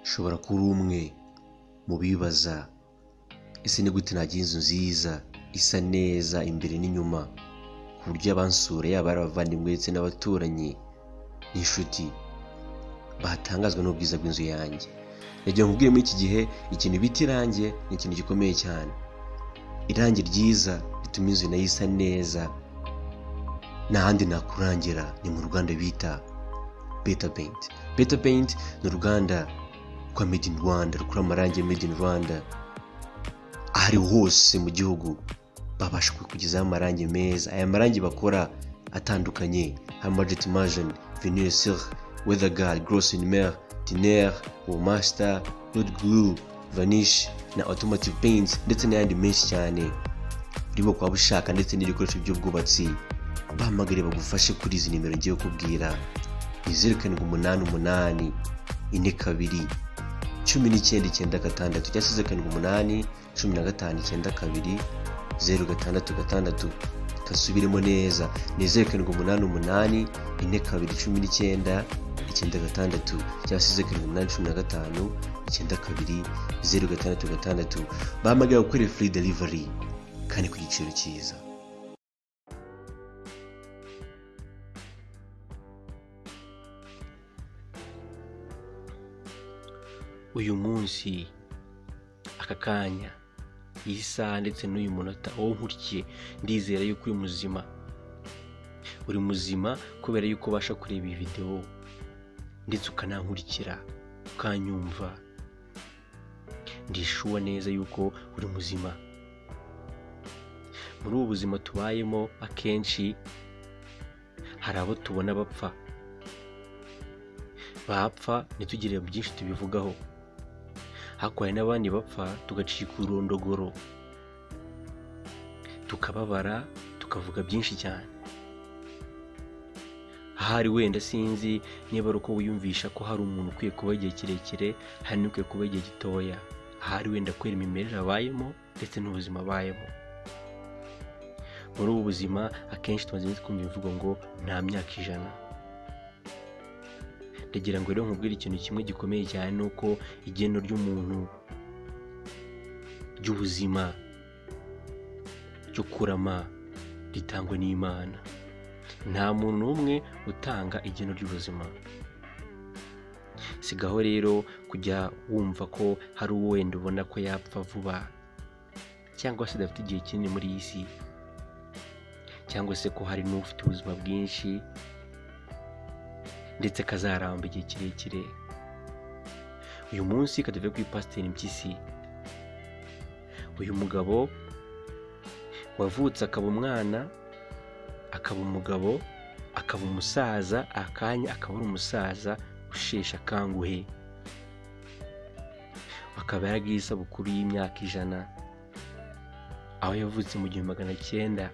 ushobora kuba uri umwe mu bibaza ese ni gute nagira inzu nziza isa neza imbere n'inyuma ku buryo abansura yaba ari abavandimwe ndetse n'abaturanyi n'inshuti batangazwa n'ubwiza bw'inzu yanjye nagira ngo nkubwire muri iki gihe ikintu bita irangi ni ikintu gikomeye cyane irangi ryiza rituma inzu nayo isa neza nta handi nakurangira ni mu ruganda bita beta peyinti beta peyinti ni uruganda rwa made in rwanda rukora amarangi made in rwanda aho ari hose mu gihugu babasha kukugezaho amarangi meza aya marangi bakora atandukanye harimo jet margin venue sur weatherguard gross in mer tiner master hot glue vanish na automotive paint ndetse n'ayandi menshi cyane burimo kuba bushaka ndetse n'ibikoresho by'ubwubatsi bahamagare bagufashe kuri izi nimero ngiye kukubwira ni zeru karindwi umunani umunani ine kabiri cumi n'icyenda icyenda gatandatu cyangwa se karindwi umunani cumi na gatanu icyenda kabiri zeru gatandatu gatandatu kasubiremo neza ni zeru karindwi umunani umunani ine kabiri cumi n'icyenda icyenda gatandatu cyangwa se karindwi umunani cumi na gatanu icyenda kabiri zeru gatandatu gatandatu bahamagara gukorera furi derivari kandi ku giciro cyiza uyu munsi aka kanya iyi saha ndetse n'uyu munota wowe nkurikiye ndizera yuko uri muzima uri muzima kubera yuko ubasha kureba iyi videwo ndetse ukanankurikira ukanyumva ndishuwa neza yuko uri muzima muri ubu buzima tubayemo akenshi hari abo tubona bapfa bapfa ntitugire byinshi tubivugaho ariko hari n'abandi bapfa tugacika urundogoro tukababara tukavuga byinshi cyane ahari wenda sinzi niba ari uko wiyumvisha ko hari umuntu ukwiye kuba igihe kirekire hari n'ukwiye kuba igihe gitoya ahari wenda kubera imimerere abayemo ndetse n'ubuzima abayemo muri ubu buzima akenshi tumaze iminsi twumva imvugo ngo nta myaka ijana ndagira ngo rero nkubwire ikintu kimwe gikomeye cyane ni uko igeno ry'umuntu ry'ubuzima ryo kurama ritangwa n'imana nta muntu n'umwe utanga igeno ry'ubuzima sigaho rero kujya wumva ko hari uwo wenda ubona ko yapfa vuba cyangwa se adafite igihe kinini muri iyi si cyangwa se ko hari n'ufite ubuzima bwinshi ndetse kazaramba igihe kirekire uyu munsi katuve kuri pasiteri mpyisi uyu mugabo wavutse akaba umwana akaba umugabo akaba umusaza akanya akaba ari umusaza usheshe akanguhe akaba yaragiye isabukuru y'imyaka ijana aho yavutse mu gihumbi magana cyenda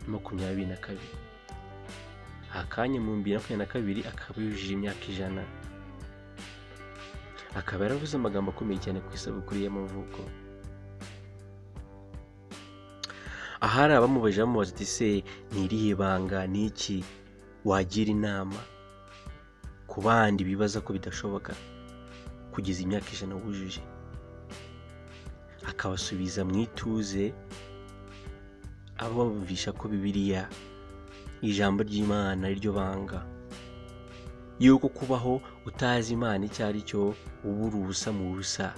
makumyabiri na kabiri akanya mu bibiri na makumyabiri na kabiri akaba yujuje imyaka ijana akaba yaravuze amagambo akomeye cyane ku isabukuru y'amavuko ahari abamubajije bamubaza ati se ni irihe banga ni iki wagira inama ku bandi bibaza ko bidashoboka kugeza imyaka ijana wujuje akabasubiza mu ituze abo bumvisha ko bibiriya ijambo ry'imana ryo banga yuko kubaho utazi imana icyo ari cyo uba uri ubusa mu busa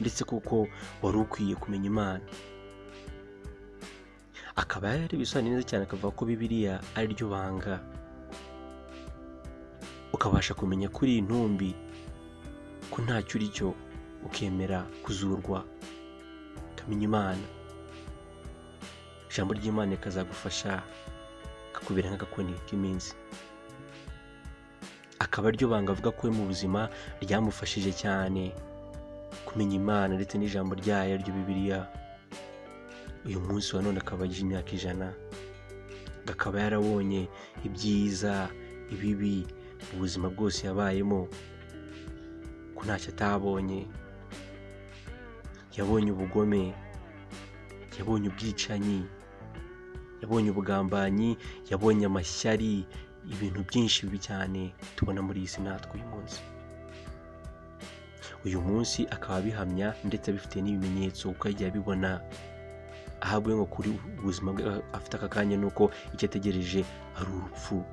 ndetse kuko wari ukwiye kumenya imana akaba yari ibisobanuro neza cyane akavuga ko bibiriya ari ryo banga ukabasha kumenya kuri iyi ntumbi ko ntacyo uri cyo ukemera kuzurwa ukamenya imana ijambo ry'imana rikazagufasha kakubera nk'agakoni k'iminsi akaba aryo banga avuga ko mu buzima ryamufashije cyane kumenya imana ndetse n'ijambo ryayo ryo bibiriya uyu munsi wa none akaba agize imyaka ijana akaba yarabonye ibyiza ibibi ubuzima bwose yabayemo ko ntacyo atabonye yabonye ubugome yabonye ubwicanyi yabonye ubugambanyi yabonye amashyari ibintu byinshi bibi cyane tubona muri iyi si natwe uyu munsi uyu munsi akaba abihamya ndetse abifitiye n'ibimenyetso kuko yagiye abibona aho avuye ngo kuri ubuzima bwe afite aka kanya ni uko icyo ategereje ari urupfu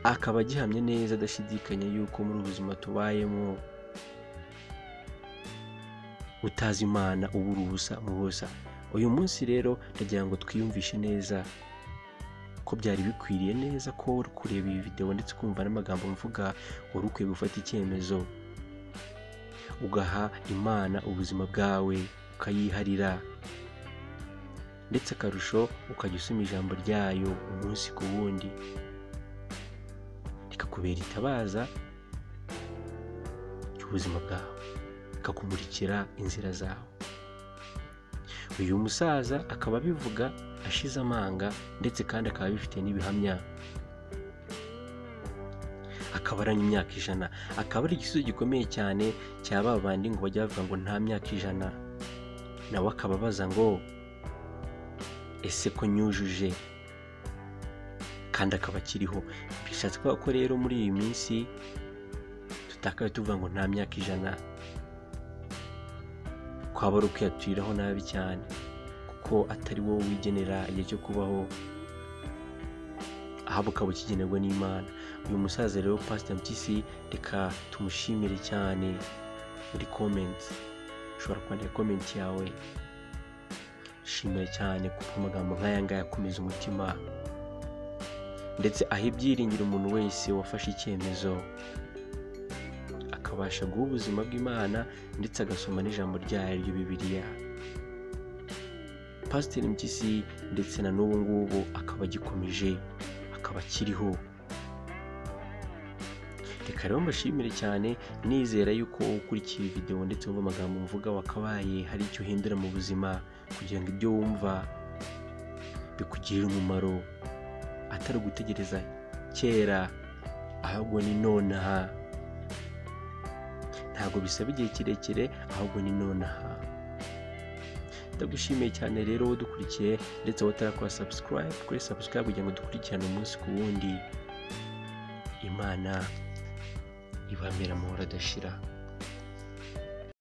akaba agihamya neza adashidikanya yuko muri ubu buzima tubayemo utazi imana ubura ubusa mu busa uyu munsi rero ndagira ngo twiyumvishe neza ko byari bikwiriye neza ko wari kureba iyi videwo ndetse ukumva n'amagambo mvuga wari ukwiye gufata icyemezo ugaha imana ubuzima bwawe ukayiharira ndetse akarusho ukajya usoma ijambo ryayo umunsi ku wundi rikakubera itabaza ry'ubuzima bwawe rikakumurikira inzira zawe uyu musaza akaba abivuga ashize amanga ndetse kandi akaba abifite n'ibihamya akaba aranya imyaka ijana akaba ari igisubizo gikomeye cyane cya ba bandi ngo bajya bavuga ngo nta myaka ijana nawe akaba abaza ngo ese ko nyujuje kandi akaba akiriho bishatse kuvuga ko rero muri iyi minsi tutakaye tuvuga ngo nta myaka ijana kwaba ari ukwiyaturiraho nabi cyane kuko atari wowe wigenera igihe cyo kubaho ahubwo ukaba ukigenerwa n'imana uyu musaza rero pasita mpyisi reka tumushimire cyane muri komenti ushobora kwandika komenti yawe shimira cyane kuko amagambo nk'aya ngaya akomeza umutima ndetse aha ibyiringiro umuntu wese wafashe icyemezo akabasha guha ubuzima bw'imana ndetse agasoma n'ijambo ryayo ryo bibiliya pasiteri mpyisi ndetse na n'ubu ngubu akaba agikomeje akaba akiriho reka rero mbashimire cyane nizera yuko ukurikiye videwo ndetse wumva amagambo mvuga wakabaye hari icyo uhindura mu buzima kugira ngo ibyo wumva bikugirire umumaro atari ugutegereza kera ahubwo ni nonaha ntabwo bisaba igihe kirekire ahubwo ni nonaha ndagushimiye cyane rero wowe dukurikiye ndetse wowe utarakora sabusikarayibu kuri sabusikarayibu kugira ngo dukurikirane umunsi ku wundi imana ibambera amahoro adashira